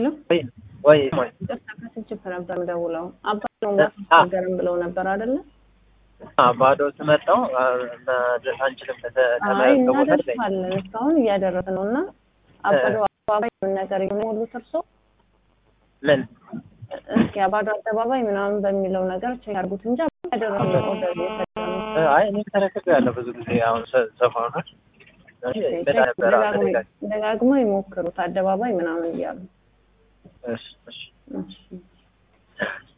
ሄሎ ወይ ወይ ወይ ቅርታ ከስንችት ነበር ደውለው አባ ነው ማስቸገርም ብለው ነበር አይደለ? አ ባዶ ስመጣው መድረስ አንችልም አይ ከቦታ ላይ እናደርሳለን እስካሁን እያደረስ ነው እና አባዶ አደባባይ ምን ነገር የሞሉት እርሶ ምን እስኪ አባዶ አደባባይ ምናምን በሚለው ነገር ቼክ አድርጉት እንጂ ያደረስ ነው ኦርደር እየሰጠ አይ እኔ ተረክቤ ያለው ብዙ ጊዜ አሁን ሰፋውና ሌላ ነበር አሁን ሌላ ደጋግሞ ይሞክሩት አደባባይ ምናምን እያሉ እሺ እሺ እሺ